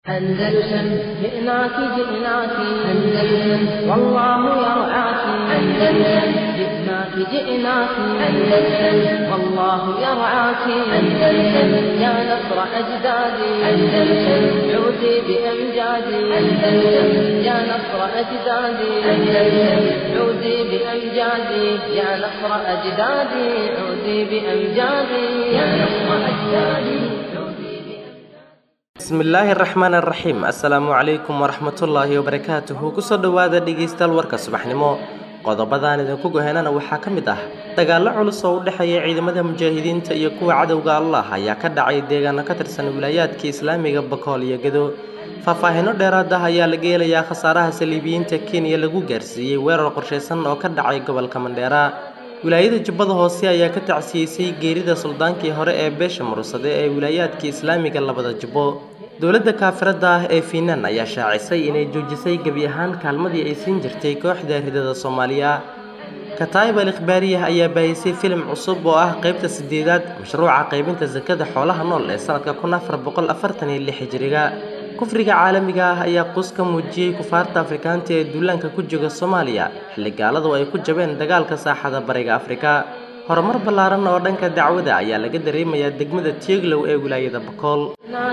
أندلسن جئناك جئناك أندلسن والله يرعاك أندلسن جئناك جئناك أندلسن والله يرعاك أندلسن يا نصر أجدادي أندلسن عودي بأمجادي أندلسن يا نصر أجدادي أندلسن عودي بأمجادي يا نصر أجدادي عودي بأمجادي يا نصر أجدادي bismillaahi raxmaan raxiim assalaamu calaykum waraxmatullaahi wabarakaatuhu kusoo dhowaada dhegaystayaal warka subaxnimo qodobadaan idinku gohenana waxaa ka mid ah dagaallo culus oo u dhexeeya ciidamada mujaahidiinta iyo kuwa cadowga allah ayaa ka dhacay deegaano ka tirsan wilaayaadka islaamiga bakool iyo gedo faahfaahino dheeraad ah ayaa laga helayaa khasaaraha saliibiyiinta kenya lagu gaarsiiyey weerar qorshaysan oo ka dhacay gobolka mandheera wilaayada jubbada hoose ayaa ka tacsiyeysay geerida suldaankii hore ee beesha murursade ee wilaayaadka islaamiga labada jubbo dowladda kaafirada ah ee fiinaan ayaa shaacisay inay joojisay gebi ahaan kaalmadii ay siin jirtay kooxda ridada soomaaliya kataayib al ikhbaariyah ayaa baahisay filim cusub oo ah qaybta sideedaad mashruuca qaybinta sakada xoolaha nool ee sanadka kun afar boqol afartan iyo lix hijiriga kufriga caalamiga ah ayaa quus ka muujiyey kufaarta afrikaanta ee duulaanka ku jooga soomaaliya xilli gaaladu ay ku jabeen dagaalka saaxada bariga afrika horumar ballaaran oo dhanka dacwada ayaa laga dareemayaa degmada tieglow ee wilaayada bakool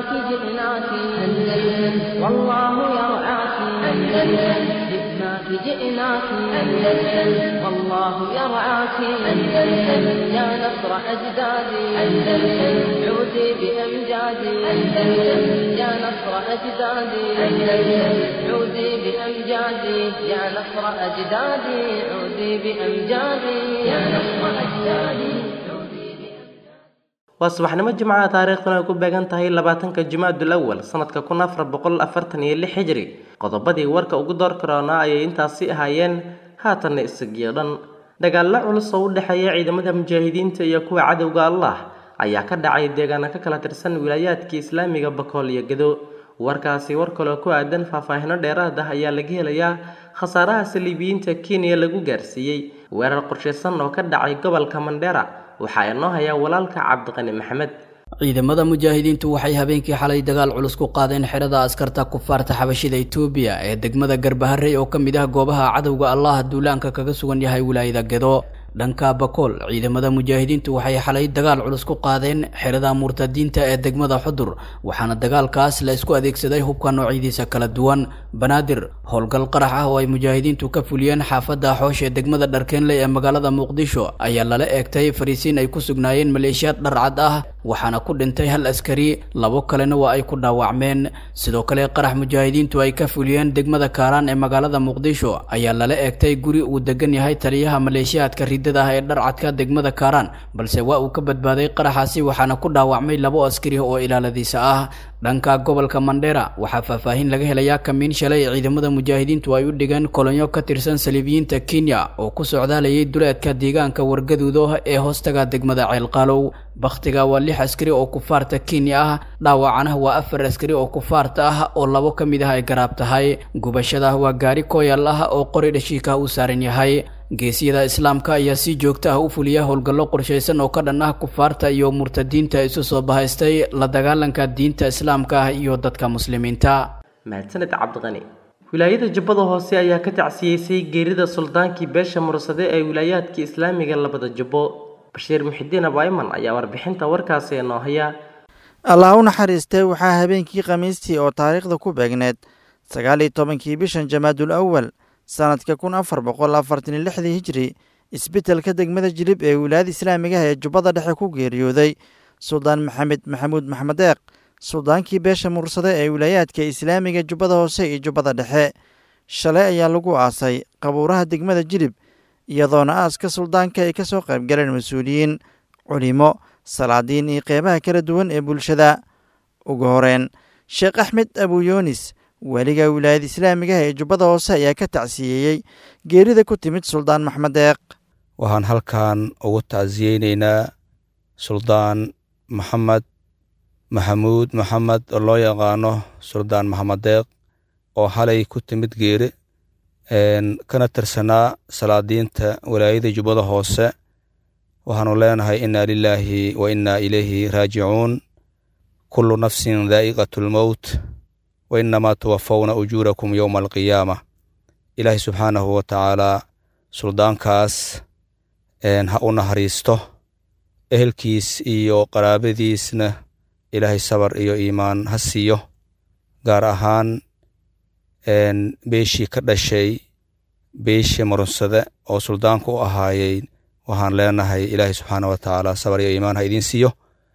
جئناك أندلسن والله يرعاك أندلسن يا نصر أجدادي أندلسن عودي بأمجادي أندلسن يا نصر أجدادي أندلسن عودي بأمجادي يا نصر أجدادي عودي بأمجادي يا نصر أجدادي waa subaxnimo jimcaha taariikhduna ay ku beegan tahay labaatanka jimaadul awal sanadka kun afar boqol afartan iyo lix hijri qodobadii warka ugu door karoonaa ayay intaasi ahaayeen haatanna isagiyo dhan dagaallo culus oo u dhexeeya ciidamada mujaahidiinta iyo kuwa cadowga allah ayaa ka dhacay deegaano ka kala tirsan wilaayaadka islaamiga bakool iyo gedo warkaasi war kaloo ku aadan faahfaahino dheeraad ah ayaa laga helayaa khasaaraha saliibiyiinta kenya lagu gaarsiiyey weerar qorshaysan oo ka dhacay gobolka mandheera waxaa inoo hayaa walaalka cabdiqani maxamed ciidamada mujaahidiintu waxay habeenkii xalay dagaal culus ku qaadeen xerada askarta kufaarta xabashida etoobiya ee degmada garbaharey oo ka mid ah goobaha cadowga allah duulaanka kaga sugan yahay wilaayada gedo dhanka bakool ciidamada mujaahidiintu waxay xalay dagaal culus ku qaadeen xerada murtadiinta ee degmada xudur waxaana dagaalkaas la isku adeegsaday hubka noocyadiisa kala duwan banaadir howlgal qarax ah oo ay mujaahidiintu ka fuliyeen xaafadda xoosh ee degmada dharkeenley ee magaalada muqdisho ayaa lala eegtay fariisiin ay ku sugnaayeen maleeshiyaad dharcad ah waxaana ku dhintay hal askari labo kalena waa ay ku dhaawacmeen sidoo kale qarax mujaahidiintu ay ka fuliyeen degmada kaaraan ee magaalada muqdisho ayaa lala eegtay guri uu degan yahay taliyaha maleeshiyaadka ridada ah ee dharcadka degmada kaaraan balse waa uu ka badbaaday qaraxaasi waxaana ku dhaawacmay labo askari oo ilaaladiisa ah dhanka gobolka mandheera waxaa faahfaahin laga helayaa kamiin shalay ciidamada mujaahidiintu ay u dhigeen kolonyo ka tirsan saliibiyiinta kenya oo ku socdaalayay duleedka deegaanka wargaduudo ee hoostaga degmada ceelqaalow bakhtiga waa lix askari oo kufaarta kenya ah dhaawacana waa afar askari oo kufaarta ah oo labo ka mid ah ay garaab tahay gubashada waa gaari kooyal ah oo qori dhashiika u saaran yahay geesiyada islaamka ayaa si joogta ah u fuliya howlgallo qorshaysan oo ka dhan ah kufaarta iyo murtadiinta isu soo bahaystay la dagaalanka diinta islaamka ah iyo dadka muslimiinta mahadsaned cabdiqani wilaayada jubbada hoose ayaa ka tacsiyeysay geerida suldaankii beesha mursade ee wilaayaadka islaamiga labada jubbo bashiir muxidiin abayman ayaa warbixinta warkaasi inoo haya allah u naxariistay waxaa habeenkii khamiistii oo taariikhda ku beegneed sagaal iyo tobankii bishan jamaadul awal sanadka kun afar boqol afartan iyo lixdii hijri isbitelka degmada jilib ee wilaayada islaamigaha ee jubbada dhexe ku geeriyooday suldaan maxamed maxamuud maxmed deeq suldaankii beesha mursade ee wilaayaadka islaamiga jubbada hoose iyo jubbada dhexe shalay ayaa lagu aasay qabuuraha degmada jilib iyadoona aaska suldaanka ay ka soo qaybgaleen mas-uuliyiin culimo salaadiin iyo qeybaha kala duwan ee bulshada ugu horeen sheekh axmed abuyoonis weliga wilaayada islaamigaha ee jubbada hoose ayaa ka tacsiyeeyey geerida ku timid suldaan maxmed deeq waxaan halkan ugu tacsiyeyneynaa suldaan maxamed maxamuud maxamed oo loo yaqaano suldaan maxamed deeq oo halay ku timid geeri kana tirsanaa salaadiinta wilaayada jubbada hoose waxaanu leenahay inna lilaahi wa inna ilayhi raajicuun kullu nafsin daa'iqatu lmowt wa innamaa tuwafawna ujuurakum yowma alqiyaama ilaahay subxaanahu wa tacaalaa suldaankaas ha u naxariisto ehelkiis iyo qaraabadiisna ilaahay sabar iyo iimaan ha siiyo gaar ahaan beeshii ka dhashay beeshii marunsade oo suldaanku u ahaayey waxaan leenahay ilaahay subxaana wa tacaala sabar iyo iimaan ha idiin siiyo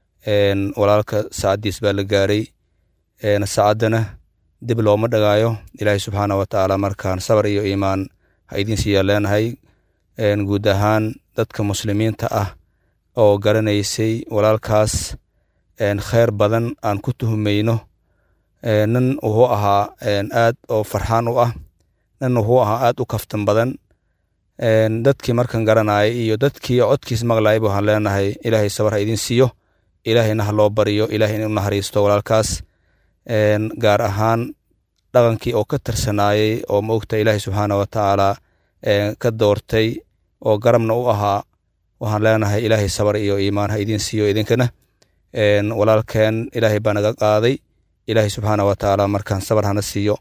walaalka saacaddiis baa la gaaray saacaddana dib looma dhagaayo ilaahay subxaana wa tacaala markaan sabar iyo iimaan ha idiin siiyaa leenahay guud ahaan dadka muslimiinta ah oo garanaysay walaalkaas kheyr badan aan ku tuhumayno nin wuxuu ahaa aad oo farxaan u ah nin wuxuu ahaa aad u kaftan badan dadkii markan garanayay iyo dadkii codkiis maqlayba waxaan leenahay ilaahay sabar ha idiin siiyo ilaahayna ha loo bariyo ilahay in u naxariisto walaalkaas gaar ahaan dhaqankii oo ka tirsanaayey oo maogta ilaahay subxaana wa tacaala ka doortay oo garabna u ahaa waxaan leenahay ilaahay sabar iyo iimaan ha idiin siiyo idinkana walaalkeen ilaahay baa naga qaaday ilaahay subxaana wa tacaala markaan sabar hana siiyo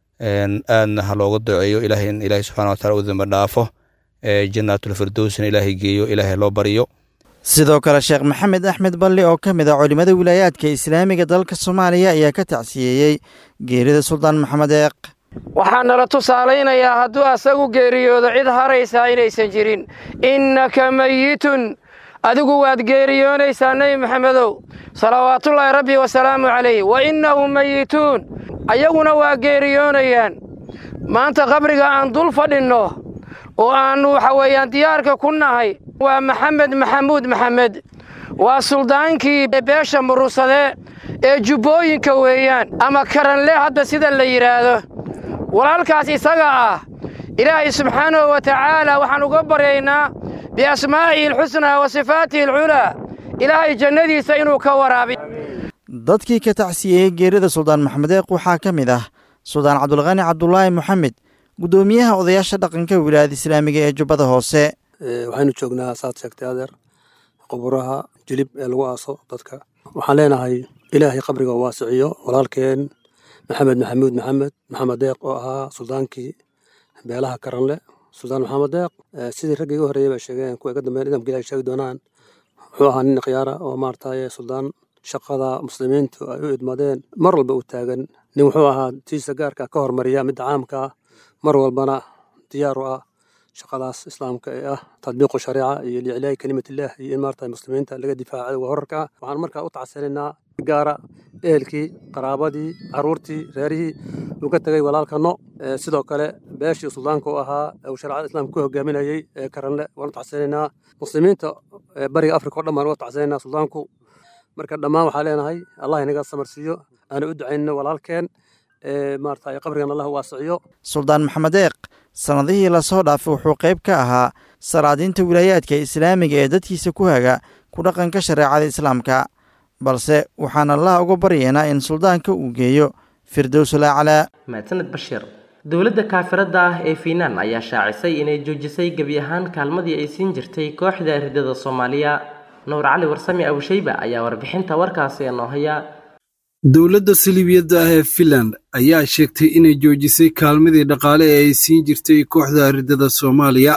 aadna ha looga duceeyo ilahay in ilaahay subxana wa taala u damba dhaafo jannaatulfirdowsna ilaahay geeyo ilaahay loo bariyo sidoo kale sheekh maxamed axmed balli oo ka mid ah culimmada wilaayaadka islaamiga dalka soomaaliya ayaa ka tacsiyeeyey geerida suldaan maxamed eeq waxaa nala tusaalaynayaa hadduu asagu geeriyoodo cid haraysaa inaysan jirin innaka meyitun adigu waad geeriyoonaysaa nebi maxamedow salawaatullaahi rabbi wasalaamu calayh wa innahum meyituun ayaguna waa geeriyoonayaan maanta qabriga aan dul fadhinno oo aannu waxa weeyaan diyaarka ku nahay waa maxamed maxamuud maxamed waa suldaankii beesha murursade ee jubbooyinka weeyaan ama karanle hadda sida la yidhaahdo walaalkaas isaga ah ilaahay subxaanahu wa tacaala waxaan uga baryaynaa biasmaa'ihi alxusnaa wa sifaatihi alculaa ilaahay jannadiisa inuu ka waraabiyo dadkii ka tacsiyeeyey geerida suldaan maxamed eeq waxaa ka mid ah suldaan cabdulqani cabdulaahi moxamed guddoomiyaha odayaasha dhaqanka wilaayada islaamiga ee jubbada hoose waxaynu joognaa saad sheegtay adeer quburaha jilib ee lagu aaso dadka waxaan leenahay ilaahay qabriga waasiciyo walaalkeen maxamed maxamuud maxamed maxamed deeq oo ahaa suldaankii beelaha karanle suldaan maxamed deeq sidii raggii iga horreeyey bay sheegeen kuwa iga dambeyn idamka ilahay sheegi doonaan wuxuu ahaa nin khiyaara oo maarataye suldaan shaqada muslimiintu ay u idmadeen mar walba u taagan nin wuxuu ahaa tiisa gaarka ka hormariya midda caamka ah mar walbana diyaar u ah shaqadaas islaamka ee ah tadbiiqu shariica iyo liiclaayi kelimatillah iyo in maarata muslimiinta laga difaaco cadowga horarka ah waxaan markaa u tacsanaynaa gaara ehelkii qaraabadii caruurtii reerihii uu ka tegay walaalkano sidoo kale beeshii suldaanka u ahaa uu shareecada islaamka ku hogaaminayey ee karanle waan u tacsanaynaa muslimiinta bariga afrika o dhan baan uga tacsanaynaa suldaanku marka dhammaan waxaa leenahay allah inaga samarsiiyo aana u ducaynno walaalkeen maarata qabrigan allah waasiciyo suldaan maxamed eeq sannadihii lasoo dhaafay wuxuu qayb ka ahaa salaadiinta wilaayaadka islaamiga ee dadkiisa ku haga ku dhaqanka shareecada islaamka balse waxaan allah uga baryaynaa in suldaanka uu geeyo firdowsul aclaa mahadsaned bashiir dowladda kaafirada ah ee fiinaan ayaa shaacisay inay joojisay gebi ahaan kaalmadii ay siin jirtay kooxda ridada soomaaliya nuur cali warsami abushayba ayaa warbixinta warkaasi inoo haya dowladda saliibiyadda ah ee finland ayaa sheegtay inay joojisay kaalmadii dhaqaale ee ay siin jirtay kooxda ridada soomaaliya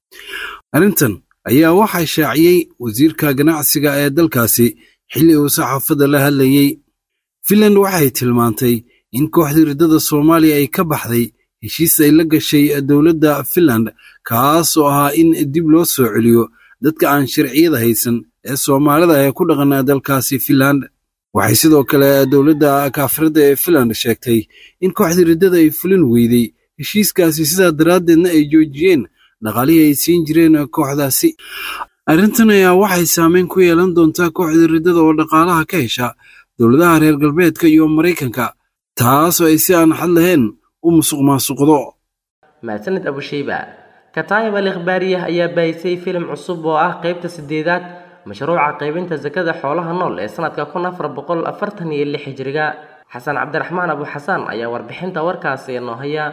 arrintan ayaa waxaa shaaciyey wasiirka ganacsiga ee dalkaasi xilli uu saxaafadda la hadlayey finland waxay tilmaantay in kooxdii riddada soomaaliya ay ka baxday heshiis ay la gashay dowladda finland kaasoo ahaa in dib loo soo celiyo dadka aan sharciyada haysan ee soomaalida ee ku dhaqana dalkaasi finland waxay sidoo kale dowladda kaafiradda ee finland sheegtay in kooxdii riddada ay fulin weydey heshiiskaasi sidaa daraaddeedna ay joojiyeen dhaqaalihii ay siin jireen kooxdaasi arrintan ayaa waxay saameyn ku yeelan doontaa kooxda riddada oo dhaqaalaha ka hesha dowladaha reer galbeedka iyo maraykanka taasoo ay si aan xad lahayn u musuq maasuqdo mahadsaned abushayba kataayib al ikhbaariyah ayaa baahisay filim cusub oo ah qaybta sideedaad mashruuca qaybinta sakada xoolaha nool ee sanadka kun afar boqol afartan iyo lix hijriga xasan cabdiraxmaan abu xasaan ayaa warbixinta warkaasi inoo haya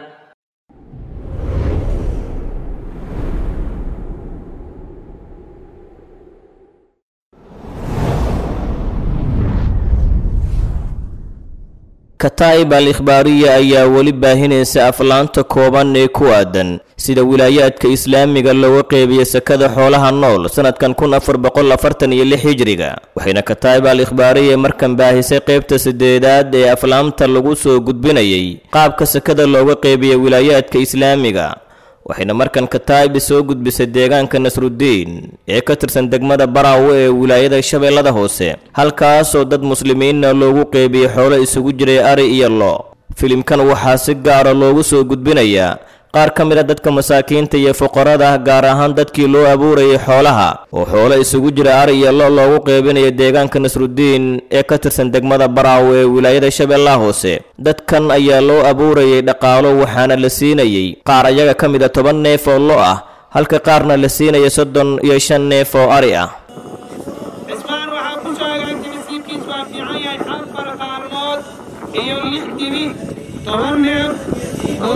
kataa'ib al ikhbaariya ayaa weli baahinaysa aflaanta kooban ee ku aadan sida wilaayaadka islaamiga looga qeybiya sakada xoolaha nool sanadkan kun afar boqol afartan iyo lix hijriga waxayna kataa'ib al ikhbaariya markan baahisay qeybta sideedaad ee aflaamta lagu soo gudbinayay qaabka sakada looga qeybiya wilaayaadka islaamiga waxayna markan kataa'ib soo gudbisay deegaanka nasrudiin ee ka tirsan degmada baraawe ee wilaayada shabeellada hoose halkaasoo dad muslimiinna loogu qeybiyey xoolo isugu jiray ari iyo lo filimkan waxaa si gaara loogu soo gudbinayaa qaar ka mid a dadka masaakiinta iyo fuqarada ah gaar ahaan dadkii loo abuurayay xoolaha oo xoolo isugu jira ari iyo lo loogu qeybinaya deegaanka nasrudiin ee ka tirsan degmada baraawe ee wilaayada shabeellaha hoose dadkan ayaa loo abuurayay dhaqaalo waxaana la siinayey qaar ayaga ka mid a toban neef oo lo ah halka qaarna la siinaya soddon iyo shan neef oo ari ah cismaan waxaa ku sheegay timisiibkiis waa fiican yahay afar qaalmood iyo lix dibi toban neef oo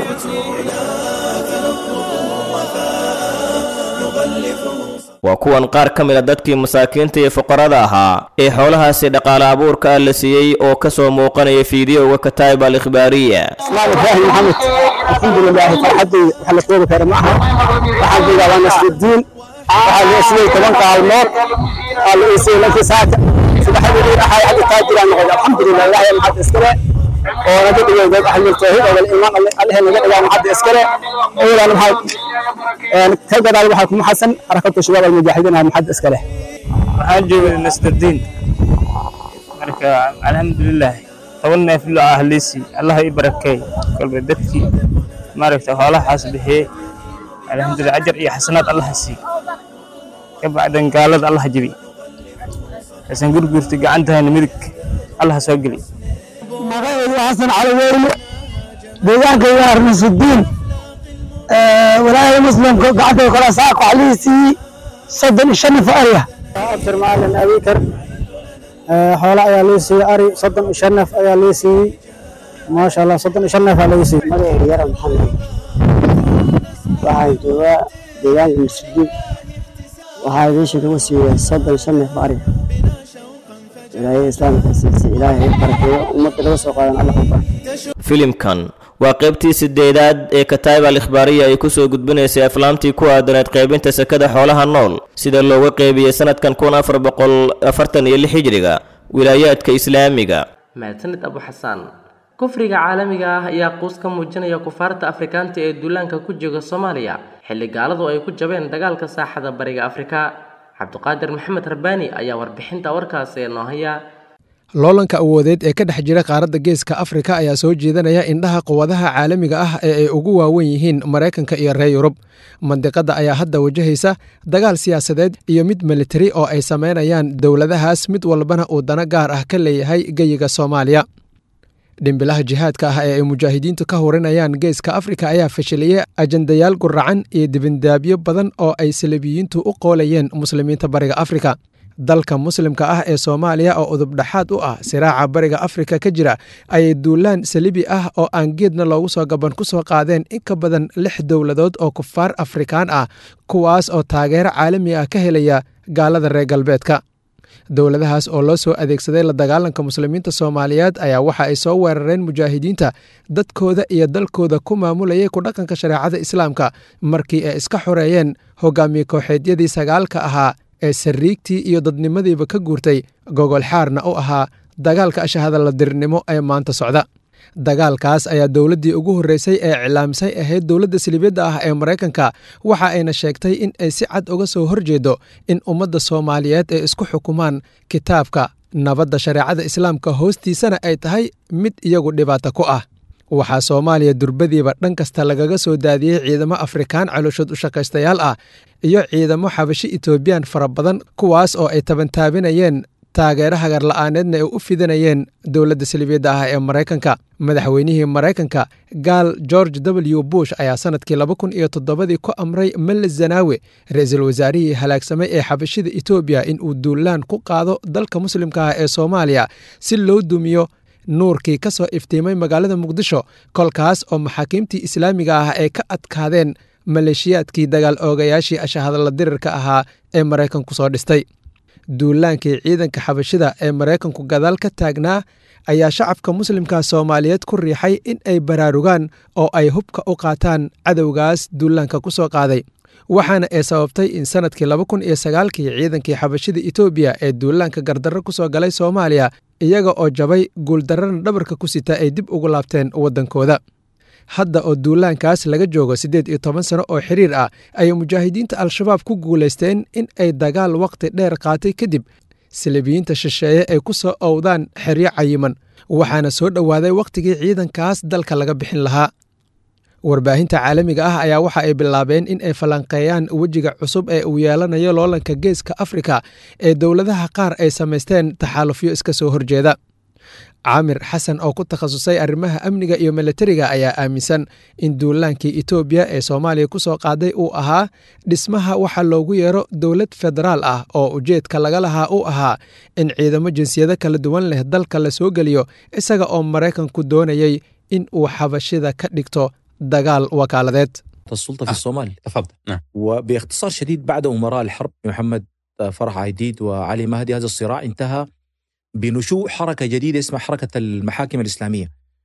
waa kuwan qaar ka mid a dadkii masaakiinta iyo fuqarada ahaa ee xoolahaasi dhaqaale abuurka ah la siiyey oo ka soo muuqanaya fiidiyowga kataa'ib al ikhbaariya اسماعيل ابراهيم محمد الحمد لله فرحتي وحل كوبا كان معها waxaan joogaa waa nasrudiin waxaa loo siiyey toban kaalmood waa la iisiyey lankii saaka subaxdii axay hadda taajiraan noqday alxamdulilah ilaahay maxad iskale oo naga dhigay dad ahli tawxiid oo iimaan allahe naga dhigaa maxad iskale oolaan maxad ka gadaal waxaa kuma xasan xarakatu shabaab almujaahidiin ah maxad iskale waxaan joogay nasrudiin marka alxamdulilah toban neef lo ah liisi allah i barakeey kolba dadkii maaragta xoolahaas bixiyey alxamdulilah ajar iyo xasanaad allah sii ka bacdan gaalada allah jebi kasan gurgurta gacantahana midig allah soo geli magacaydu xasan cali weyne deegaankayga arnasudiin walaalaha muslimka gacanta kala saaq waxaa lii siiyey soddon iyo shan nif ariya abshir maalin abikar xoolo ayaa lii siiyey ari soddon iyo shan neef ayaa lii siiyey maasha allah soddon iyo shan neef aa laga siiyey magacayga yara maxamed waxaan joogaa deegaanka masjidiin waxaa meesha lagu siiyey soddon shan neef ari wilaayada islaamka siisay ilaahay u barakeeyo ummadda laga soo qaadan alla ku filimkan waa qaybtii sideedaad ee kataa'ib al ikhbaariya ay ku soo gudbinaysay aflaamtii ku aadaneed qaybinta sakada xoolaha nool sida looga qeybiyey sanadkan kun afar boqol afartan iyo lix hijriga wilaayaadka islaamiga mahadsanid abu xasaan kufriga caalamiga ah ayaa quus ka muujinaya kufaarta afrikaanta ee duulaanka ku jooga soomaaliya xilli gaaladu ay ku jabeen dagaalka saaxada bariga afrika cabdiqaadir maxamed rabbaani ayaa warbixinta warkaasi ee noo haya loolanka awoodeed ee ka dhex jira qaaradda geeska afrika ayaa soo jeedanaya indhaha quwadaha caalamiga ah ee ay ugu waawen yihiin maraykanka iyo reer yurub mandiqadda ayaa hadda wajahaysa dagaal siyaasadeed iyo mid militari oo ay samaynayaan dowladahaas mid walbana uu dano gaar ah ka leeyahay geyiga soomaaliya dhimbilaha jihaadka ah ee ay mujaahidiintu ka hurinayaan geeska afrika ayaa fashiliyey ajandayaal guracan iyo dibindaabyo badan oo ay salabiyiintu u qoolayeen muslimiinta bariga afrika dalka muslimka ah ee soomaaliya oo udubdhaxaad u ah siraaca bariga afrika ka jira ayay duulaan salibi ah oo aan geedna loogu soo gaban ku soo qaadeen in ka badan lix dowladood oo kufaar afrikaan ah kuwaas oo taageero caalami ah ka helaya gaalada reer galbeedka dowladahaas oo loo soo adeegsaday la dagaalanka muslimiinta soomaaliyeed ayaa waxa ay soo weerareen mujaahidiinta dadkooda iyo dalkooda ku maamulayay ku dhaqanka shareecada islaamka markii ay iska xoreeyeen hogaamiye kooxeedyadii sagaalka ahaa ee sariigtii iyo dadnimadiiba ka guurtay gogol xaarna u ahaa dagaalka ashahadaladirnimo ee maanta socda dagaalkaas ayaa dowladdii ugu horreysay ee iclaamsay ahayd dowladda silibyadda ah ee maraykanka waxa ayna sheegtay in ay si cad uga soo horjeedo in ummadda soomaaliyeed ay isku xukumaan kitaabka nabadda shareecada islaamka hoostiisana ay tahay mid iyagu dhibaato ku ah waxaa soomaaliya durbadiiba dhan kasta lagaga soo daadiyey ciidamo afrikaan calooshood u shaqaystayaal ah iyo ciidamo xabashi etoobiyaan fara badan kuwaas oo ay tabantaabinayeen taageero hagar la'aaneedna ay u fidanayeen dowladda salibiyadda ah ee maraykanka madaxweynihii maraykanka gaal george w bush ayaa sanadkii laba kun iyo toddobadii ku amray meles zanaawe ra-iisul wasaarihii halaagsamay ee xabashida etoobiya in uu duulaan ku qaado dalka muslimka ah ee soomaaliya si loo dumiyo nuurkii ka soo iftiimay magaalada muqdisho kolkaas oo maxaakiimtii islaamiga ah ay ka adkaadeen maleeshiyaadkii dagaal oogayaashii ashahadala dirirka ahaa ee maraykanku soo dhistay duulaankii ciidanka xabashida ee maraykanku gadaal ka taagnaa ayaa shacabka muslimka soomaaliyeed ku riixay in ay baraarugaan oo ay hubka u qaataan cadowgaas duulaanka ku soo qaaday waxaana ay sababtay in sanadkii laba kun iyo sagaalkii ciidankii xabashida etoobiya ee duulaanka gardarro ku soo galay soomaaliya iyaga oo jabay guuldarrana dhabarka ku sita ay dib ugu laabteen waddankooda hadda oo duulaankaas laga joogo siddeed iyo toban sano oo xiriir ah ayay mujaahidiinta al-shabaab ku guulaysteen in ay dagaal wakhti dheer qaatay kadib silibiyiinta shisheeye ay ku soo owdaan xeryo cayiman waxaana soo dhowaaday wakhtigii ciidankaas dalka laga bixin lahaa warbaahinta caalamiga ah ayaa waxa ay bilaabeen in ay falanqeeyaan wejiga cusub ee uu yeelanayo loolanka geeska afrika ee dowladaha qaar ay samaysteen taxaalufyo iska soo horjeeda caamir xasan oo ku takhasusay arrimaha amniga iyo milatariga ayaa aaminsan in duulaankii etoobiya ee soomaaliya ku soo qaaday uu ahaa dhismaha waxa loogu yeero dowlad federaal ah oo ujeedka laga lahaa uu ahaa in ciidamo jinsiyado kala duwan leh dalka la soo geliyo isaga oo maraykanku doonayay in uu xabashida ka dhigto dagaal wakaaladeed السلطة في الصومال تفضل نعم. وباختصار شديد بعد أمراء الحرب محمد فرح عيديد وعلي مهدي هذا الصراع انتهى بنشوء حركة جديدة اسمها حركة المحاكم الإسلامية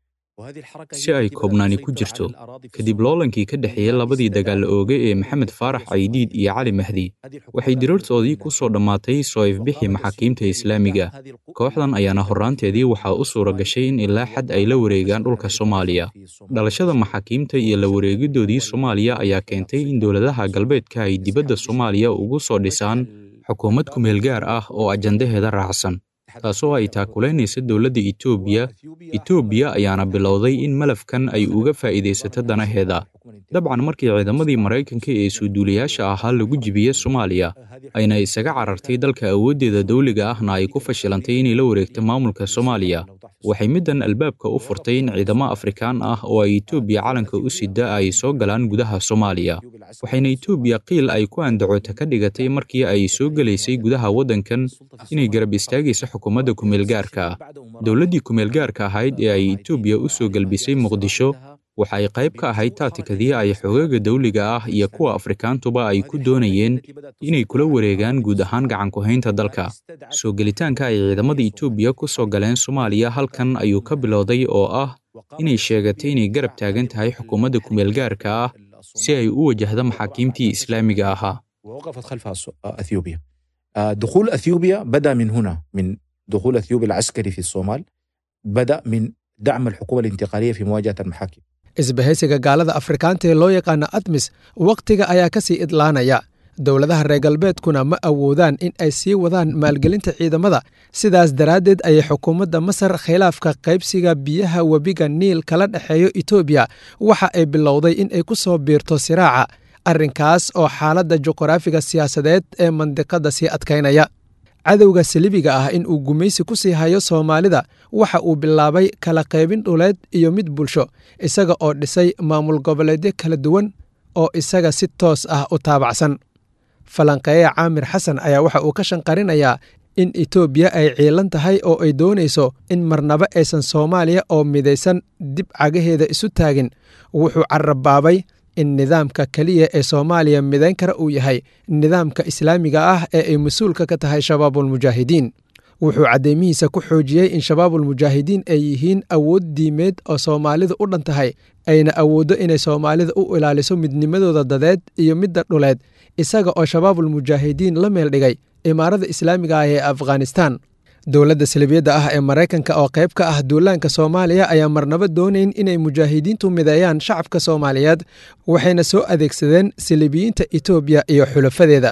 si ay koobnaani ku jirto kadib loolankii ka dhexeeyey labadii dagaal ooge ee maxamed faarax caydiid iyo cali mahdi waxay diriirtoodii ku soo dhammaatay soo ifbixii maxaakiimta islaamiga kooxdan ayaana horraanteedii waxaa u suura gashay in ilaa xad ay la wareegaan dhulka soomaaliya dhalashada maxaakiimta iyo la wareegidoodii soomaaliya ayaa keentay in dowladaha galbeedka ay dibadda soomaaliya ugu soo dhisaan xukuumad kumeel gaar ah oo ajandaheeda raacsan taasoo ay taakulaynaysa dowladda etoobiya etoobiya ayaana bilowday in malafkan ay uga faa'iidaysato danaheeda dabcan markii ciidamadii maraykanka ee suuduulayaasha ahaa lagu jibiye soomaaliya ayna isaga carartay dalka awooddeeda dawliga ahna ay ku fashilantay inay la wareegto maamulka soomaaliya waxay middan albaabka u furtay in ciidamo afrikaan ah oo ay etoobiya calanka u sida ay soo galaan gudaha soomaaliya waxayna etoobiya qiil ay ku andacota ka dhigatay markii ay soo gelaysay gudaha waddankan inay garab istaagayso xukuumadda kumeelgaarka ah dowladdii kumeelgaarka ahayd ee ay etoobiya u soo gelbisay muqdisho waxa ay qayb ka ahayd taatikadii ay xogaaga dawliga ah iyo kuwa afrikaantuba ay ku doonayeen inay kula wareegaan guud ahaan gacanku-haynta dalka soo gelitaanka ay ciidamada etoobiya ku soo galeen soomaaliya halkan ayuu ka bilowday oo ah inay sheegatay inay garab taagan tahay xukuumadda kumeelgaarka ah si ay u wajahdo maxaakiimtii islaamiga ahaa ووقفت خلفها اثيوبيا دخول اثيوبيا بدا من هنا من دخول اثيوبيا العسكري في الصومال بدا من دعم الحكومه الانتقاليه في مواجهه المحاكم isbahaysiga gaalada afrikaanta ee loo yaqaana admis wakhtiga ayaa ka sii idlaanaya dowladaha reer galbeedkuna ma awoodaan in ay sii wadaan maalgelinta ciidamada sidaas daraaddeed ayay xukuumadda masar khilaafka qaybsiga biyaha webiga niil kala dhexeeyo etoobiya waxa ay bilowday in ay ku soo biirto siraaca arrinkaas oo xaaladda juqraafiga siyaasadeed ee mandiqadda sii adkaynaya cadowga salibiga ah in uu gumaysi ku sii hayo soomaalida waxa uu bilaabay kala qaybin dhuleed iyo mid bulsho isaga oo dhisay maamul goboleedyo kala duwan oo isaga si toos ah u taabacsan falanqeeya caamir xasan ayaa waxa uu ka shanqarinayaa in etoobiya ay ciilan tahay oo ay doonayso in marnaba aysan soomaaliya oo midaysan dib cagaheeda isu taagin wuxuu carabaabay in nidaamka keliya ee soomaaliya midayn kara uu yahay nidaamka islaamiga ah ee ay mas-uulka ka tahay shabaabulmujaahidiin wuxuu caddeymihiisa ku xoojiyey in shabaabulmujaahidiin ay yihiin awood diimeed oo soomaalidu u dhan tahay ayna awooddo inay soomaalida u ilaaliso midnimadooda dadeed iyo midda dhuleed isaga oo shabaabulmujaahidiin la meel dhigay imaarada islaamiga ah ee afghanistan dowladda salibiyadda ah ee maraykanka oo qayb ka ah duulaanka soomaaliya ayaa marnaba doonayn inay mujaahidiintu mideeyaan shacabka soomaaliyeed waxayna soo adeegsadeen salibiyiinta etoobiya iyo xulafadeeda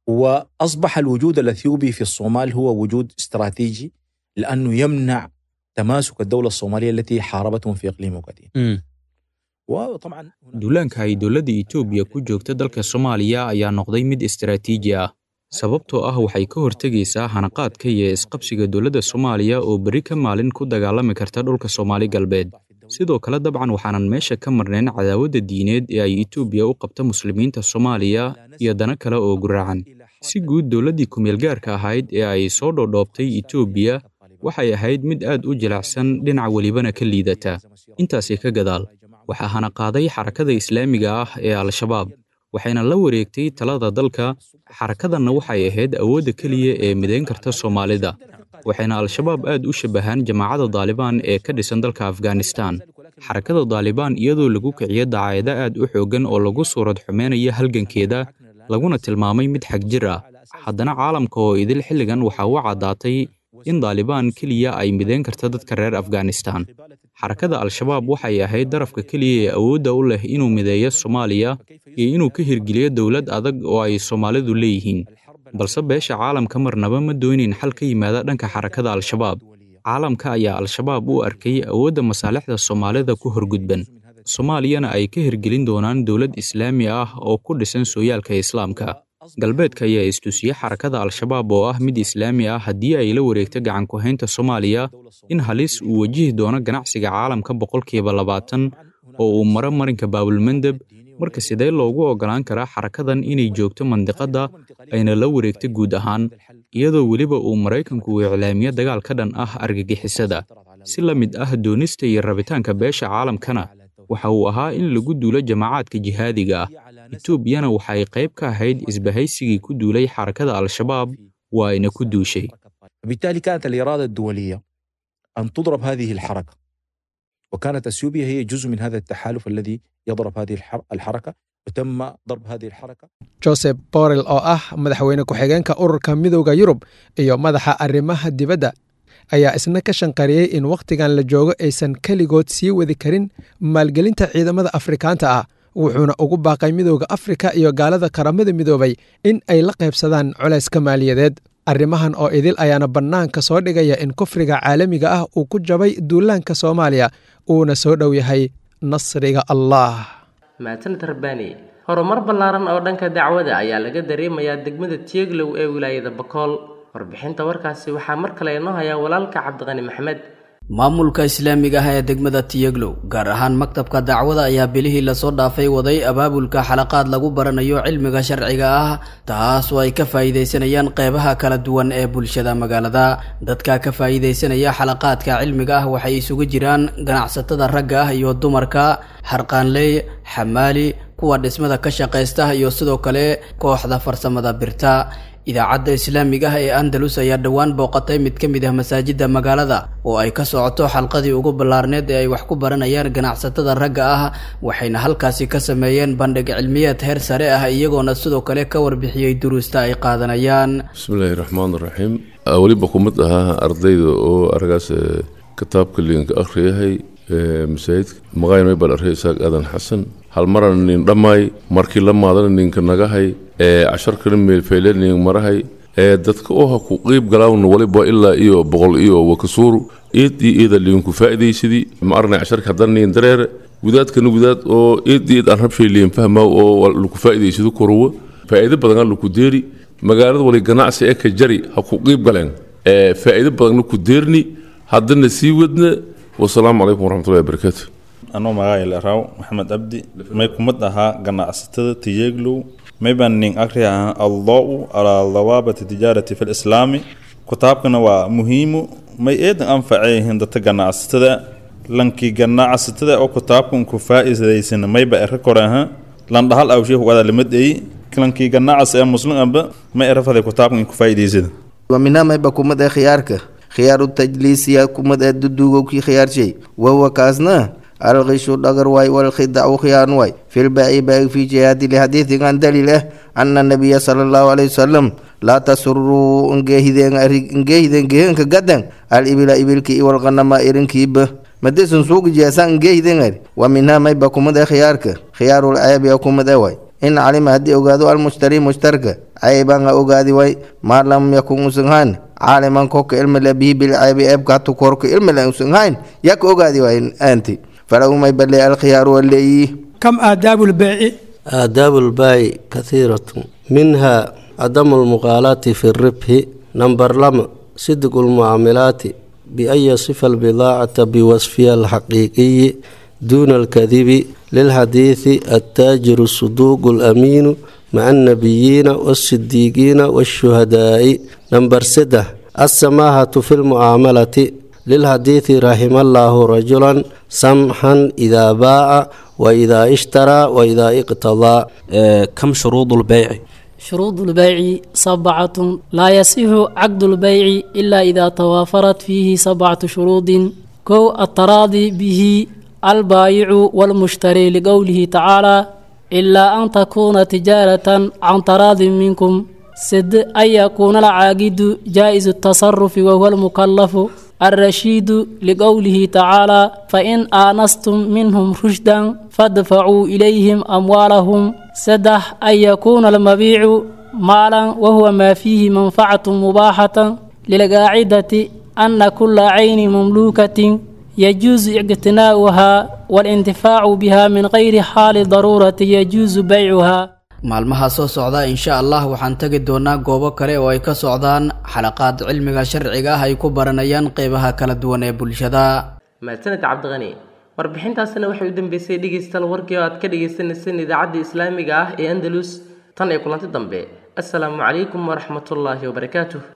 واصبح الوجود الاثيوبي في الصومال هو وجود استراتيجي لانه يمنع تماسك الدوله الصوماليه التي حاربتهم في اقليم وقديم. وطبعا duulaanka ay dowladda etoobiya ku joogta dalka soomaaliya ayaa noqday mid istaraatiiji ah sababtoo ah waxay ka hortegaysaa hanaqaadka iyo isqabsiga dowladda soomaaliya oo berri ka maalin ku dagaalami karta dhulka soomaali galbeed sidoo kale dabcan waxaanan meesha ka marnayn cadaawadda diineed ee ay etoobiya u qabta muslimiinta soomaaliya iyo dana kale oo guraacan si guud dowladdii kumeelgaarka ahayd ee ay soo dhoodhoobtay etoobiya waxay ahayd mid aad u jilicsan dhinac welibana ka liidata intaasi ka gadaal waxaa hanaqaaday xarakada islaamiga ah ee al-shabaab waxayna la wareegtay talada dalka xarakadanna waxay ahayd awoodda keliya ee midayn karta soomaalida waxayna al-shabaab aad u shabbahaan jamaacadda daalibaan ee ka dhisan dalka afghanistan xarakada daalibaan iyadoo lagu kiciyo dacaayado aad u xooggan oo lagu suurad xumeynaya halgankeeda laguna tilmaamay mid xag jir ah haddana caalamka oo idil xilligan waxaa u caddaatay in daalibaan keliya ay midayn karta dadka reer afghanistan xarakada al-shabaab waxay ahayd darafka keliya ee awoodda u leh inuu mideeyo soomaaliya iyo inuu ka hirgeliyo dowlad adag oo ay soomaalidu leeyihiin balse beesha caalamka marnaba ma doonin xal ka yimaada dhanka xarakada al-shabaab caalamka ayaa al-shabaab u arkay awoodda masaalixda soomaalida ku horgudban soomaaliyana ay ka hirgelin doonaan dowlad islaami ah oo ku dhisan sooyaalka islaamka galbeedka ayaa istusiyey xarakada al-shabaab oo ah mid islaami ah haddii ay la wareegto gacan ku-haynta soomaaliya in halis uu wajihi doono ganacsiga caalamka boqolkiiba labaatan oo uu maro marinka baabulmandeb marka sidee loogu oggolaan karaa xarakadan inay joogto mandiqadda ayna la wareegto guud ahaan iyadoo weliba uu maraykanku uu iclaamiyo dagaal ka dhan ah argagixisada si la mid ah doonista iyo rabitaanka beesha caalamkana waxa uu ahaa in lagu duulo jamacaadka jihaadiga ah etoobiyana waxa ay qayb ka ahayd isbahaysigii ku duulay xarakada al-shabaab waa ayna ku duushay بالتالي كانت الإرادة الدولية أن تضرب هذه الحركة وكانت أثيوبيا هي جزء من هذا التحالف الذي يضرب هذه الحر- الحركة وتم ضرب هذه الحركة joseph borrell oo ah madaxweyne ku-xigeenka ururka midowda yurub iyo madaxa arrimaha dibadda ayaa isna ka shanqariyey in wakhtigan la joogo aysan keligood sii wadi karin maalgelinta ciidamada afrikaanta ah wuxuuna ugu baaqay midowda afrika iyo gaalada qaramada midoobay in ay la qaybsadaan culayska maaliyadeed arrimahan oo idil ayaana bannaanka soo dhigaya in kufriga caalamiga ah uu ku jabay duulaanka soomaaliya uuna soo dhow yahay nasriga allah mahadsanid rabbaani horumar ballaaran oo dhanka dacwada ayaa laga dareemayaa degmada tieglow ee wilaayada bakool warbixinta warkaasi waxaa mar kale inoo hayaa walaalka cabdiqani maxmed maamulka islaamiga ah ee degmada tiyeglow gaar ahaan maktabka dacwada ayaa bilihii lasoo dhaafay waday abaabulka xalaqaad lagu baranayo cilmiga sharciga ah taas oo ay ka faa'iidaysanayaan qeybaha kala duwan ee bulshada magaalada dadka ka faa'iidaysanaya xalaqaadka cilmiga ah waxay isugu jiraan ganacsatada ragga ah iyo dumarka harqaanley xamaali kuwa dhismada ka shaqaysta iyo sidoo kale kooxda farsamada birta idaacadda islaamiga ah ee andalus ayaa dhowaan booqatay mid ka mid ah masaajidda magaalada oo ay ka socoto xalqadii ugu ballaarneed ee ay wax ku baranayaan ganacsatada ragga ah waxayna halkaasi ka sameeyeen bandhig cilmiyeed heer sare ah iyagoona sidoo kale ka warbixiyey duruusta ay qaadanayaan bismillaahi raxmaan raxiim weliba ku mid ahaa ardayda oo aragaas ee, kitaabka liinka akhriyahay ee, masaajidka maqayn maybal arhay isaaq aadan xasan hal marana nin dhammaay markii la maadana ninka nagahay ee casharkana meelfeyle nin marahay ee dadka oo ha ku qiib galaawna waliba ilaa iyo boqol iyo wakasuuru eed iyo eeda liinku faa'iidaysidii ma arnay casharka haddana nin dareere gudaadkana gudaad oo eed iyo eed aan rabshay liin fahmaa oo laku faa'iidaysado koruwa faa'iido badan aan laku deeri magaalada wali ganacsi ee ka jari ha ku qiib galeen ee faa'iido badanna ku deerni haddana sii wadna wasalaamu calaykum waraxmatullahi wabarakaatu anoo magaca laraw maxamed abdi may kumad ahaa ganacsatada tiyeglow may baan nin akri ahaa allow alaa dawaabati tijaarati fi lislaami kitaabkana waa muhiimu may eedan anfacayihiin dadka ganacsatada lankii ganacsatada oo kitaabkan ku faa'iidaysan mayba ere kore ahaa landhahal awsheeh wada limadeey lankii ganacas ee muslim amba may erafaday kitaabkan ku faa'iidaysada ومنها ما يبقى كومد خيارك خيار التجليس يا كومد الددوغو كي خيار شيء وهو كازنا الغش الدغر واي والخدع وخيان واي في البيع بيع في جهاد لحديث عن دليله أن النبي صلى الله عليه وسلم لا تسروا انجهدين انجهدين جهن كقدن الإبل إبل كي والغنم إرن كيب مدسن سوق جيسان انجهدين ومنها ما يبقى كومد خيارك خيار العيب يا كومد واي in calima haddii ogaado almushtari mushtarka caybaan ha ogaadi way maa lam yakun usan hayn caaliman koka ilmale bihi bilcaybi eebka hatu korka ilmale usan hayn yak ogaadi way anti falahu may bale alkhiyaaru waleeyi كم آداب البيع آداب البيع كثيرة منها عدم المغالاة في الربح نمبر لم صدق المعاملات بأن يصف البضاعة بوصفها الحقيقي دون الكذب للحديث التاجر الصدوق الأمين مع النبيين والصديقين والشهداء نمبر سدة السماحة في المعاملة للحديث رحم الله رجلا سمحا إذا باع وإذا اشترى وإذا اقتضى كم شروط البيع شروط البيع سبعة لا يصح عقد البيع إلا إذا توافرت فيه سبعة شروط كو التراضي به البائع والمشتري لقوله تعالى إلا أن تكون تجارة عن تراض منكم سد أن يكون العاقد جائز التصرف وهو المكلف الرشيد لقوله تعالى فإن آنستم منهم رشدا فادفعوا إليهم أموالهم سدح أن يكون المبيع مالا وهو ما فيه منفعة مباحة للقاعدة أن كل عين مملوكة يجوز اقتناؤها والانتفاع بها من غير حال ضرورة يجوز بيعها maalmaha soo socda insha allah waxaan tegi doonaa goobo kale oo ay ka socdaan xalaqaad cilmiga sharciga ah ay ku baranayaan qeybaha kala duwan ee bulshada mahadsaned cabdiqani warbixintaasina waxay u dambeysay dhegeystayaal warkii oo aad ka dhegeysaneyseen idaacadda islaamiga ah ee andalus tan ee kulanti dambe assalaamu calaykum waraxmatullaahi wabarakaatuh